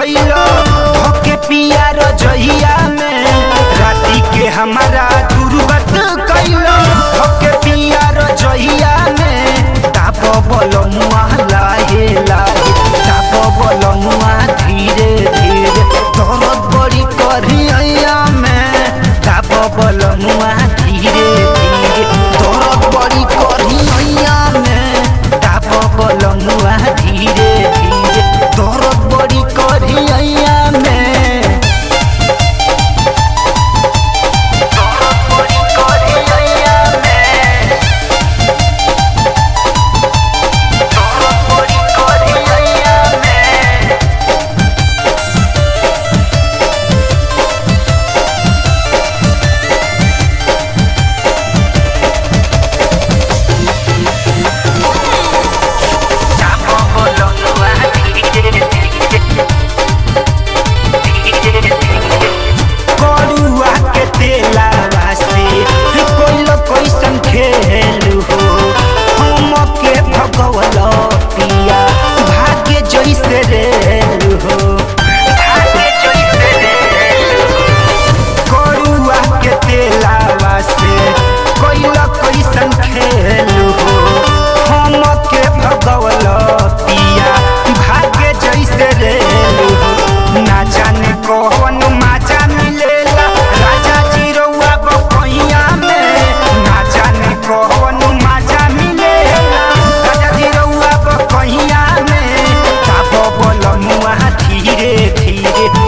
कैलो धोके पिया रजहिया में राती के हमारा दुर्गत कैलो धोके पिया रजहिया में ताप बोलो मुआ लाहे लाहे ताप बोलो मुआ धीरे धीरे दर्द बड़ी करिया में ताप बोलो मुआ धीरे धीरे दर्द बड़ी करिया में ताप बोलो मुआ धीरे धीरे दर्द बड़ी करिया में दर्द बड़ी करिया में दर्द बड़ी करिया में ताप बोलो मुआ धीरे धीरे करुआ के तेलावा से कोई लो कैसन खेल हो हम के भगवल पिया भाग्य जैसे रेल हो भाग्य जैसे रेल हो करुआ के तेलावा से कोई लो कैसन खेल हो हम के भगवल पिया भाग्य जैसे रेल हो ना जाने कौन माजा मिलेला राजा जी रउआ बकैया में ना जाने कौन माजा मिलेला राजा जी रउआ बकैया में ताप बोल मुआ धीरे धीरे